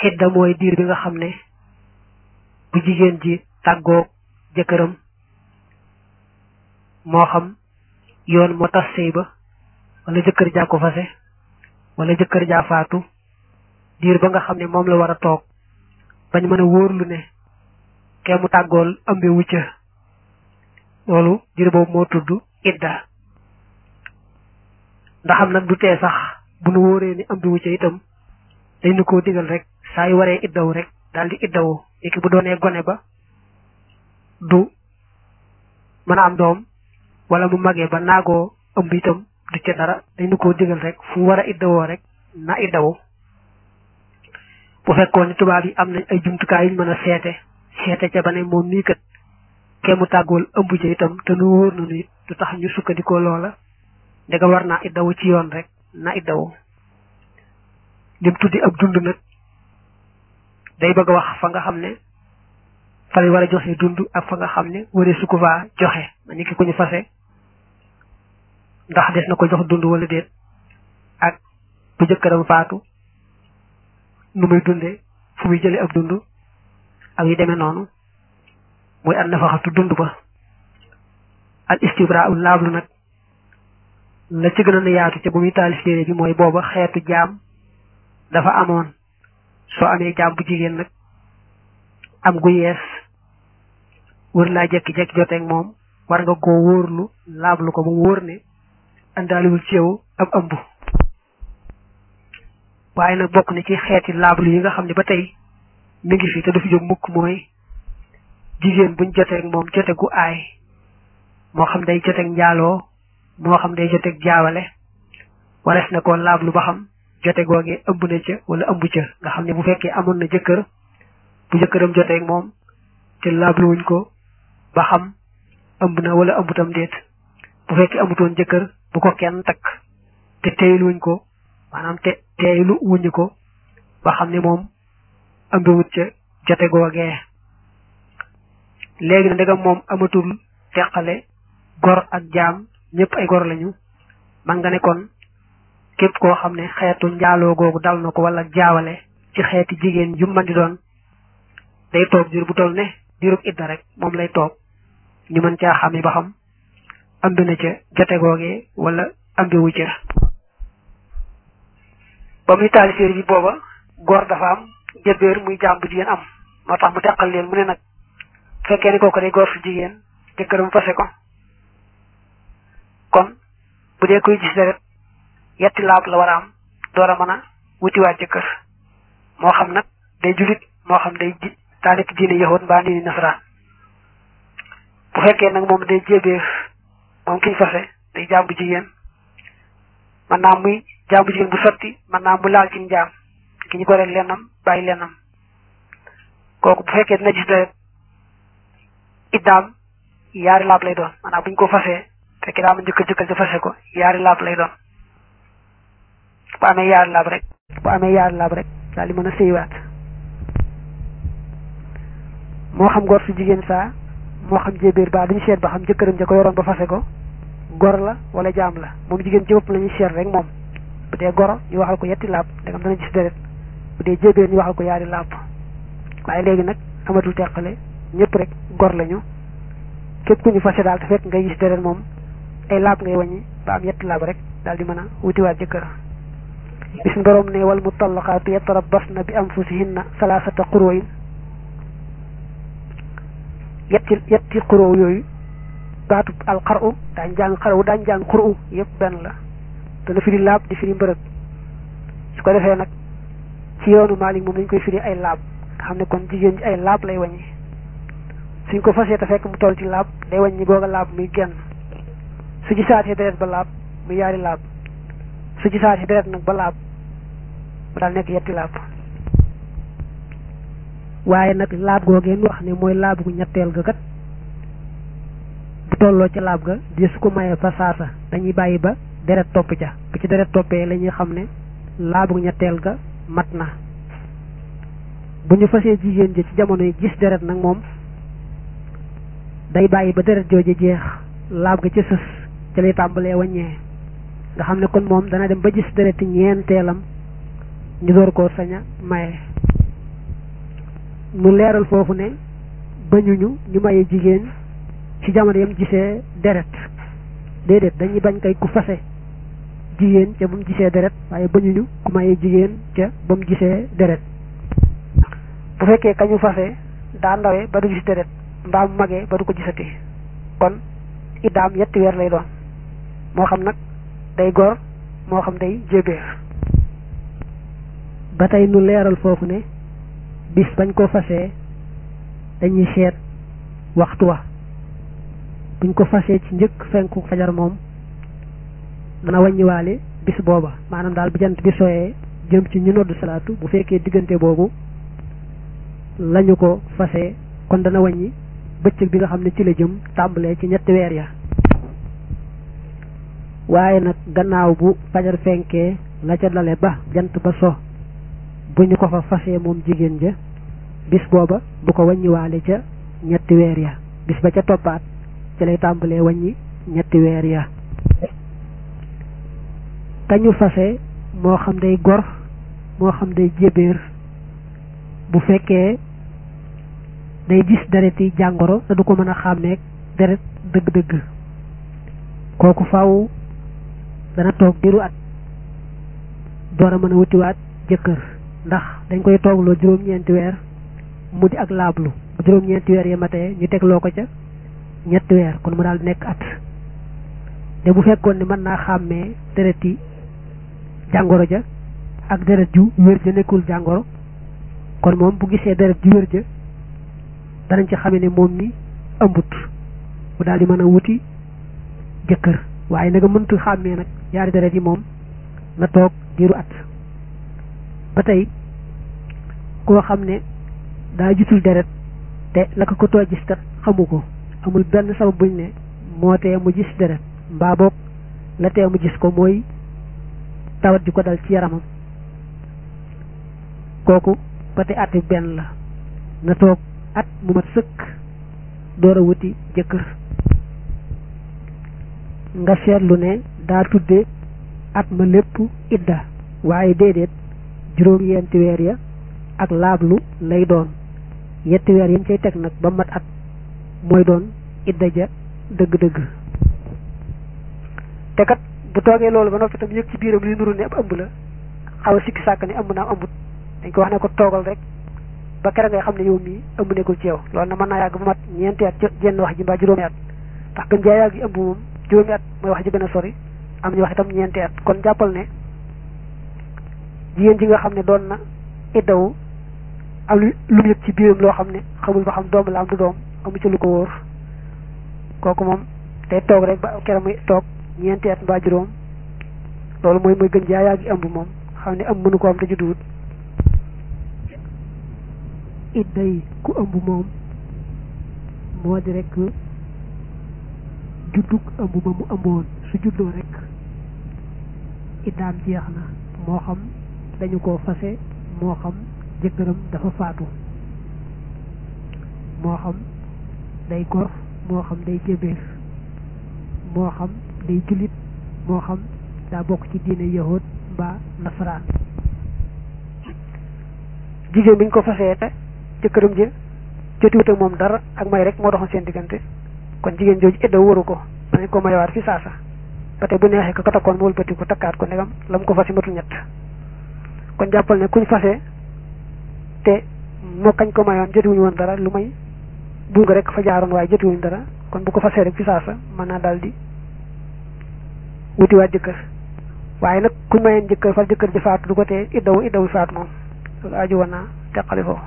xidda mooy diir bi nga xam ne bu jigéen ji tàggoog jëkkëram moo xam yoon moo tas sëy ba wala jëkkër jaa ko fase wala jëkkër jaa faatu diir ba nga xam ne moom la war a toog bañ mën a wóorlu ne kee mu tàggool ëmbe wucca loolu diir boobu moo tudd idda ndaxam nag du tee sax bu nu wóoree ni ëmbe wucca itam dañ nu koo digal rek saa yu waree iddawu rek daal di iddawu léegi bu doonee gone ba du mën a am doom wala mu magee ba naagoo ëmb itam du ca dara dañ nu koo digal rek fu war a iddawoo rek na iddawu bu fekkoon ni tubaab yi am nañ ay jumtukaay yuñ mën a seete seete ca ba ne moom mii kat kee mu tàggool ëmb ca itam te nu wóor na nit du tax ñu sukkandikoo loola ndega war naa iddawu ci yoon rek na iddawu lim tuddi ab dund nag day bëgg a wax fa nga xam ne fa war a joxe dund ak fa nga xam ne waree su ko faa joxe ma ni ki ku ñu fase ndax des na ko jox dund wala déet ak bu jëkkëram faatu nu muy dunde fu muy jële ab dund ak yu demee noonu muy an nafaxatu dund ba al istibra ul laablu nag la ci gën a yaatu ca bu muy taalif téere bi mooy booba xeetu jaam dafa amoon soo amee jaam bu jigéen nag am gu yees wër laa jekki-jekki joteeg moom war nga koo wóorlu laablu ko ba mu wóor ne àndaaliwul ci yow ab ëmb waaye nag bokk na ci xeeti laablu yi nga xam ne ba tey mi ngi fi te du fi jóg mukk mooy jigéen buñ joteeg moom jote gu aay moo xam day joteeg njaaloo moo xam day joteeg jaawale warees na ko laablu ba xam jote googee ëmb na ca wala ëmb ca nga xam ne bu fekkee amoon na jëkkër bu jëkkëram joteeg moom te laabluwuñ ko ba xam ëmb na wala ëmbutam déet bu fekkee amutoon jëkkër bu ko kenn takk te teeyluwuñ ko maanaam te teeylu wuñu ko ba xam ne moom ëmbiwut ca jote googee léegi na ndegam moom amatul teqale gor ak jaam ñëpp ay gor lañu man nga ne kon képp koo xam ne xeetu njaaloo googu dal na ko wala jaawale ci xeeti jigéen ju mën di doon day toog jur bu toll ne jurub idda rek moom lay toog ñu mën caa xame ba xam ambi na ca jote googee wala ambiwu ca ba muy taali séer bi booba góor dafa am jëbéer muy jaam bu jigéen am moo tax mu teqal leen mu ne nag fekkee ni kooku day góor su jigéen jëkkëram fase ko kon bu dee koy gis deret yetti laab la war a am door a mën a wutiwaat jëkkër moo xam nag day julit moo xam day ji daa nekk diine yahood mbaa diine nasaraan bu fekkee nag moom day jébeef moom kiñ fase day jaam bu jigéen mën naa muy jaam bu jigéen bu sotti mën naa mu laal ci njaam ki ñu goreel lennam bàyyi lennam kooku bu fekkee dina gis deret iddaam yaari laab lay doon maanaam bu ñu ko fasee fekkee daa ma njëkkal jëkkal ca fase ko yaari laab lay doon bu amee yaari laab rek bu amee yaari laab rek daal di mën a sëywaat moo xam gor su jigéen saa moo xam jébéer baa duñu seet ba xam jëkkëram ja ko yoroon ba fase ko gor la wala jaam la moom jigéen ci bopp la ñuy seet rek moom bu dee goro ñu waxal ko yetti laab ndegam dana gis deret bu dee jébéer ñu waxal ko yaari laab waaye léegi nag amatul teqale ñëpp rek gor lañu képp ku ñu fase daal te fekk ngay gis deret moom ay laab ngay wàññi ba am yetti laab rek daal di mën a wutiwaat jëkkër bis borom ne wal mutallaqaatu yatarabbasna bi anfusihinna salaasata qurooyin yetti yetti quroo yooyu baatu al xaru daañ jàng xaru daañ jàng xuru yëpp benn la dana firi laab di firi mbërëg su ko defee nag ci yoonu Maalik moom dañ koy firi ay laab nga xam ne kon jigéen ji ay laab lay wàññi suñ ko fasee te fekk mu toll ci laab day wàññi googa laab muy genn su ci saatee deret ba laab muy yaari laab su ci saatee deret nag ba laab mu daal nekk yetti laab waaye nag laab googeen wax ne mooy laab gu ñetteel ga kat bu tolloo ca laab ga di su ko mayee fa saasa dañuy bàyyi ba deret topp ca bu ci deret toppee la ñuy xam ne laab gu ñetteel ga mat na bu ñu fasee jigéen ji ci jamono yi gis deret nag moom day bàyyi ba deret jooju jeex laab ga ca sës ca lay tàmbalee wàññee nga xam ne kon moom dana dem ba gis dereti ñeenteelam ñu door koo sañ a maye mu leeral foofu ne bañuñu ñu maye jigéen ci jamono yam gisee deret déedéet dañuy bañ kay ku fase jigéen ca ba mu gisee deret waaye bañuñu ku maye jigéen ca ba mu gisee deret bu fekkee kañu fase daa ndawee ba du gis deret mbaa mu magee ba du ko gisati kon iddaam yetti weer lay doon moo xam nag day gor moo xam day jébéer ba tey nu leeral foofu ne bis bañ ko fasee dañuy seet waxtu wa buñ ko fasee ci njëkk fenku fajar moom dana wàññiwaale bis booba maanaam daal bu jant bi sooyee jëm ci ñu noddu salaatu bu fekkee diggante boobu lañu ko fasee kon dana wàññi bëccëg bi nga xam ne ci la jëm tàmbalee ci ñetti weer ya waaye nag gannaaw bu fajar fenkee la ca dale ba jant ba so bu ñu ko fa fasee moom jigéen ja bis booba du ko wàññiwaale ca ñetti weer ya bis ba ca toppaat ci lay tàmbalee wàññi ñetti weer ya kañu fase moo xam day gor moo xam day jébéer bu fekkee day gis deret yi jàngoro te du ko mën a xàmmeek deret dëgg-dëgg kooku faw dana toog diiru at door a mën a wutiwaat jëkkër ndax dañ koy toogloo juróom-ñeenti weer mu di ak laablu bu juróom-ñeenti weer ya matee ñu tegloo ko ca ñetti weer kon mu daal di nekk at te bu fekkoon ne mën naa xàmmee deret yi jàngoro ja ak deret ju wér ja nekkul jàngoro kon moom bu gisee deret ju wér ja danañ ci xame ne moom mi ëmbut mu daal di mën a wuti jëkkër waaye nag mëntu xàmmee nag ñaari deret yi moom na toog diiru at ba tey koo xam ne daa gisul deret te la ko ko too gis kat xamu ko amul benn sabab buñ ne moo tee mu gis deret mbaa boog la tee mu gis ko mooy tawat ji ko dal ci yaramam kooku ba tey at benn la na toog at mu mat sëkk door a wuti jëkkër nga seetlu ne daa tudde at ma lépp idda waaye déedéet juróom-yenti weer ya ak laablu lay doon yetti weer yañ cay teg nag ba mat at mooy doon idda ja dëgg-dëgg te kat bu toogee loolu ba noppi tam yëg ci biiram li nuru ne ab ëmb la xaw a sikki sàkk ne ëmb naa ëmbut dañ ko wax ne ko toogal rek ba kere ngay xam ne yow mii ëmb nekkul ci yow loolu na mën naa yàgg ba mat ñeenti at jenn wax ji mbaa juróomi at ndax gën jaa yàgg yi ëmb moom juróomi at mooy wax ji gën a sori am ñu wax itam ñeenti at kon jàppal ne jigéen ji nga xam ne doon na iddawu am lu mu yëg ci biiram loo xam ne xamul ba xam doom la am du doom amu ci lu ko wóor kooku moom day toog rek ba kere muy toog ñeenti at mbaa juróom loolu mooy mooy gën jaa yàgg ëmb moom xam ne ëmb mënu ko am te judduwut idda yi ku ëmb moom moo di rek juddug ëmb ba mu ëmboon su juddoo rek iddaam jeex na moo xam dañu ko fase moo xam jëkkëram dafa faatu moo xam day gor moo xam day jébéer moo xam day jullit moo xam daa bokk ci diine yahood mbaa nasaraan jigéen bi ñu ko fasee te jëkkëram ji jotiwut ak moom dara ak may rek moo doxoon seen diggante kon jigéen jooju idda waru ko danañ ko mayawaat fi saasa ba tey bu neexee ko ko takkoon mu wëlbati ko takkaat ko ndegam la mu ko fase matul ñett kon jàppal ne kuñ fase te moo kañ ko mayoon jotiwuñu woon dara lu may bul nga rek fa jaaroon waaye jotiwuñu dara kon bu ko fasee rek fi saasa mën naa daal di wutiwaat jëkkër waaye nag kuñ mayeen jëkkër far jëkkër ji faatu du ko tee iddawu iddawu faatu moom loolu aju woon naa teqali foofu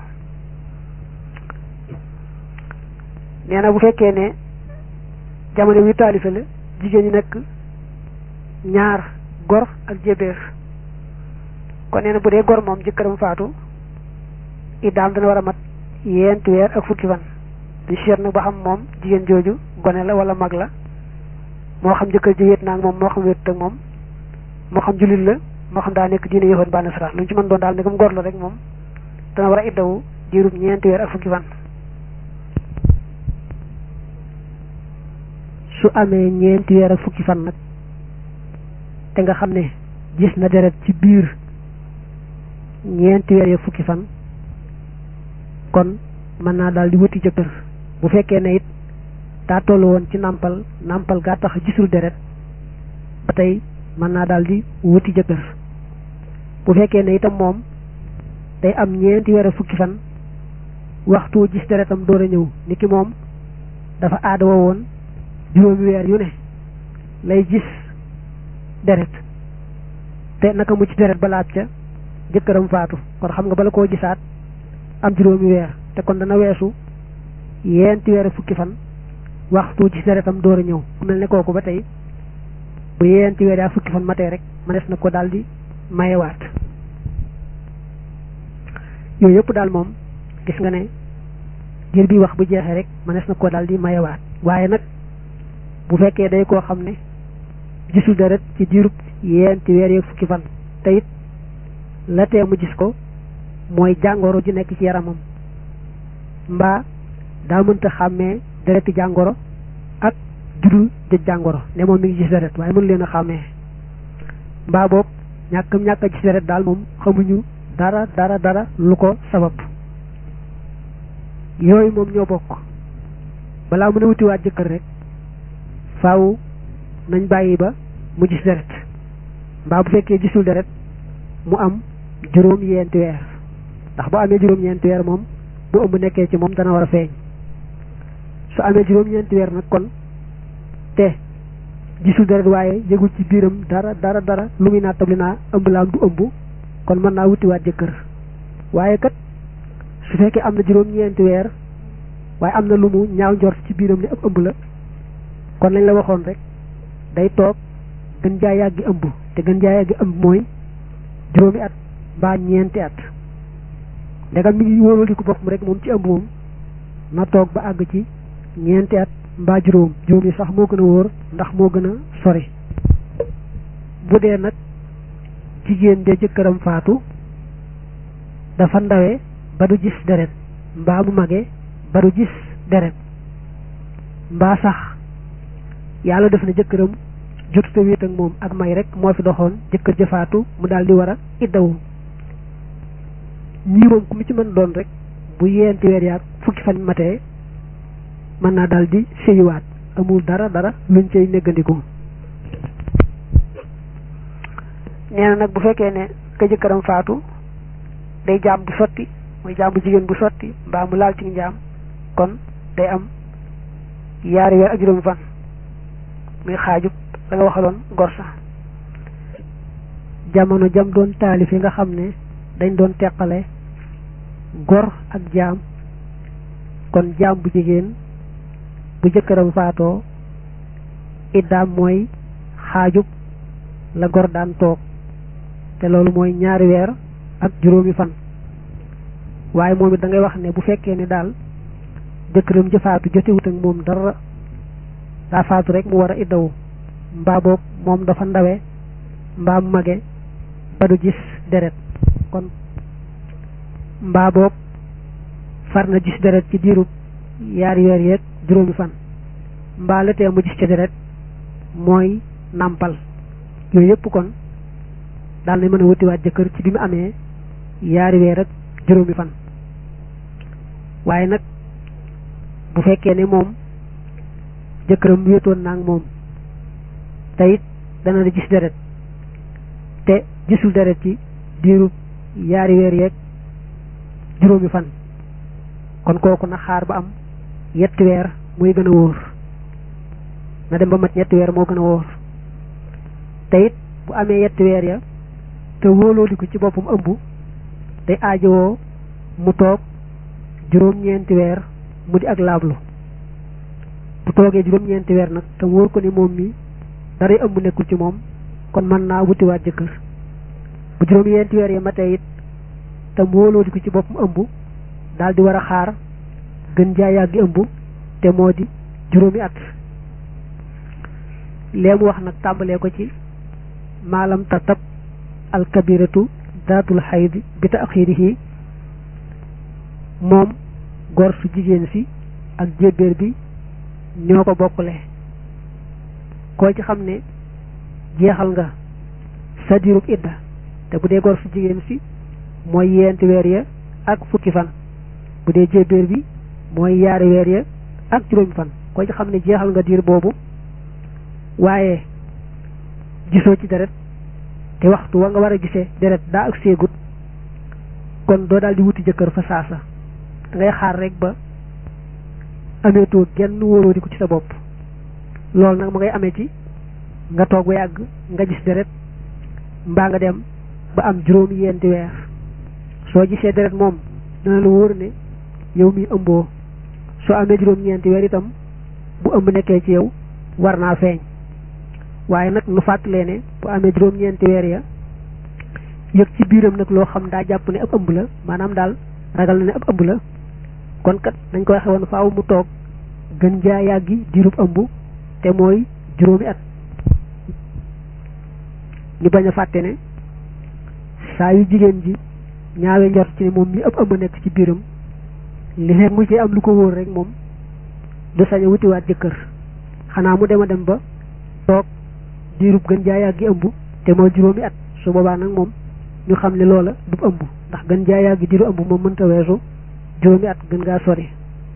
nee na bu fekkee ne jamono wi taalife la jigéen ñi nekk ñaar gor ak jébéer kon nee na bu dee gor moom jëkkëram faatu iddaam dana war a mat yenti weer ak fukki fan di seet nag ba xam moom jigéen jooju gone la wala mag la moo xam jëkkër ji wéet naa ak moom moo xam wéet ak moom moo xam jullit la moo xam daa nekk diine yoxoon ba nasara lu ñu ci mën doon daal ne comme gor la rek moom dana war a iddawu diirub ñeenti weer ak fukki fan su amee ñeenti weer ak fukki fan nag te nga xam ne gis na deret ci biir ñeenti weer ak fukki fan kon mën naa daal di wuti jëkkër bu fekkee ne it daa toll woon ci nàmpal nàmpal gaa tax gisul deret ba tey mën naa daal di wuti jëkkër bu fekkee ne itam moom day am ñeenti weer fukki fan waxtu gis deretam door a ñëw ni ki moom dafa aada woo woon juróomi weer yu ne lay gis deret te naka mu ci deret ba laaj ca jëkkëram faatu kon xam nga bala koo gisaat am juróomi weer te kon dana weesu yeenti weer fukki fan waxtu gis deretam door a ñëw ku mel ne kooku ba tey bu yeenti weer yaa fukki fan matee rek mënees na ko daal di mayewaat yooyu yëpp daal moom gis nga ne ngir bi wax bu jeexee rek mënees na ko daal di mayewaat waaye nag bu fekkee day koo xam ne gisul deret ci diirub yeenti weer yeeg fukki fan te it la tee mu gis ko mooy jàngoro ji nekk ci yaramam mbaa daa mënta xàmmee dereti jàngoro ak judul jëj jàngoro ne moom mi ngi gis deret waaye mën leen a xàmmee mbaa boobu ñàkkam ñàkk a gis deret daal moom xamuñu dara dara dara lu ko sabab yooyu moom ñoo bokk balaa mën a wutiwaat jëkkër rek faaw nañ bàyyi ba mu gis deret mbaa bu fekkee gisul deret mu am juróom yeenti weer ndax bu amee juróom ñeenti weer moom bu ëmb nekkee ci moom dana war a feeñ su amee juróom ñeenti weer nag kon te gisul deret waaye yëgul ci biiram dara dara dara lu muy naa tabli naa ëmb la am du ëmb kon mën naa wutiwaat jëkkër waaye kat su fekkee am na juróom ñeenti weer waaye am na lu mu ñaaw njort ci biiram ne ab ëmb la kon lañ la waxoon rek day toog gën jaa yàggi ëmb te gën jaa yàggi ëmb mooy juróomi at mbaa ñeenti at ndegam mi ngi wóoraliku boppam rek moom ci ëmb moom na toog ba àgg ci ñeenti at mbaa juróom juróom yi sax moo gën a wóor ndax moo gën a sori bu dee nag jigéen de jëkkëram faatu dafa ndawe ba du gis deret mbaa mu mage ba du gis deret mbaa sax yàlla def na jëkkëram jotuta wéet ak moom ak may rek moo fi doxoon jëkkër ja faatu mu daal di war a iddawu ñii moom ku mu ci mën doon rek bu yeenti weer yaag fukki fan matee mën naa daal di séyiwaat amul dara dara luñ cay néggandiku nee na nag bu fekkee ne ka jëkkëram faatu day jaam bu sotti muy jaam bu jigéen bu sotti mbaa mu laal ci njaam kon day am yaari weer ak juróomi fan muy xaajub la nga waxaloon gor sa jamono jam doon taalif yi nga xam ne dañ doon teqale gor ak jaam kon jaam bu jigéen bu jëkkëram faatoo iddaam mooy xaajub la gor daan toog te loolu mooy ñaari weer ak juróomi fan waaye moom it da ngay wax ne bu fekkee ne daal jëkkëram ja faatu jotewut ak moom dara daa faatu rek mu war a iddawu mbaa boog moom dafa ndawe mbaa mu mage ba du gis deret kon mbaa boog far na gis deret ci diirub yaari weer yeeg juróomi fan mbaa la tee mu gis ca deret mooy nàmpal yooyu yëpp kon daal na mën a wutiwaat jëkkër ci bi mu amee yaari weer ak juróomi fan waaye nag bu fekkee ne moom jëkkëram wéetoon naa moom te it dana di gis deret te gisul deret ci diirub yaari weer yeeg juróomi fan kon kooku na xaar ba am yetti weer muy gën a wóor na dem ba mat ñetti weer moo gën a wóor te it bu amee yetti weer ya te wóolooliku ci boppam ëmb day aajowoo mu toog juróom-ñeenti weer mu di ak laablu bu toogee juróom-ñeenti weer nag te wóor ko ni moom mi daray ëmb nekkul ci moom kon mën naa wutiwaat jëkkër bu juróom-ñeenti weer ya matee it te wóolooliku ci boppam ëmb daal di war a xaar gën jaa yàggi ëmb te moo di juróomi at lee mu wax nag tàmbalee ko ci maalam tatab alkabiratu daatul xayd bi taxirihi moom gor su jigéen si ak jébbéer bi ñoo ko bokkule koo ci xam ne jeexal nga sa diirub idda te bu dee gor su jigéen si mooy yeenti weer ya ak fukki fan bu dee jébbéer bi mooy yaari weer ya ak juróomi fan ko ci xam ne jeexal nga diir boobu waaye gisoo ci deret te waxtu wa nga war a gisee deret daa ak seegut kon doo daal di wuti jëkkër fa saasa da ngay xaar rek ba ameetoo genn wóoroo di ko ci sa bopp loolu nag ma ngay amee ci nga toog ba yàgg nga gis deret mbaa nga dem ba am juróomi yenti weer soo gisee deret moom dana la wóor ne yow mi ëmboo soo amee juróom-ñeenti weer itam bu ëmb nekkee ci yow war naa feeñ waaye nag nu fàttalee ne bu amee juróom-ñeenti weer ya yëg ci biiram nag loo xam daa jàpp ne ab ëmb la maanaam daal ragal na ne ab ëmb la kon kat dañ koy xewoon faaw mu toog gën jaa yàggi diirub ëmb te mooy juróomi at ñu bañ a fàtte ne saa yu jigéen ji ñaawe njort ci ne moom mi ëpp ëmb nekk ci biiram li fekk mu ci am lu ko wóor rek moom du sañ a wutiwaat jëkkër xanaa mu dem a dem ba toog diirub gën jaa yàggi ëmb te mooy juróomi at su boobaa nag moom ñu xam ne loola du ëmb ndax gën jaa yàggi diiru ëmb moom mënta weesu juróomi at gën ngaa sori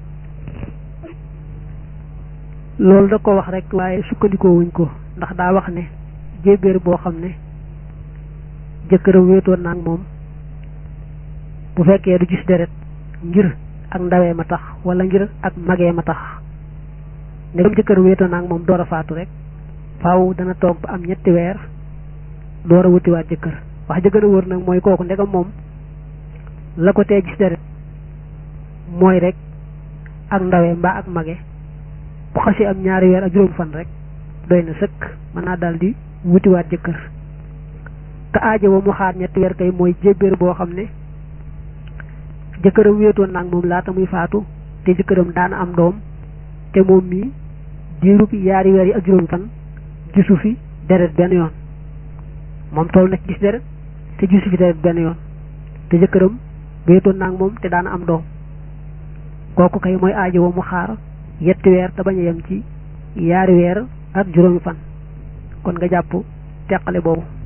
loolu da ko wax rek waaye sukkandikoo wuñ ko ndax daa wax ne jébbéer boo xam ne jëkkëram wéetoon naa ak moom bu fekkee du gis deret ngir ak ndawee ma tax wala ngir ak magee ma tax ndegam jëkkëram wéetoon naa ak moom door a faatu rek faaw dana toog ba am ñetti weer door a wutiwaat jëkkër wax jëkkër a wóor nag mooy kooku ndegam moom la ko tee gis deret mooy rek ak ndawee mbaa ak mage bu xasee am ñaari weer ak juróom fan rek doy na sëkk mën naa daal di wutiwaat jëkkër ka aajo ba mu xaar ñetti weer kay mooy jébbéer boo xam ne jëkkëram wéetoon naag moom laata muy faatu te jëkkëram daana am doom te moom mii diirub yaari weer yi ak juróom fan gisu fi deret benn yoon moom toll na ci gis deret te gisu fi deret benn yoon te jëkkëram wéetoon naag moom te daana am doom kooku kay mooy aajo ba mu xaar yetti weer te bañ a yem ci yaari weer ak juróomi fan kon nga jàpp teqale boobu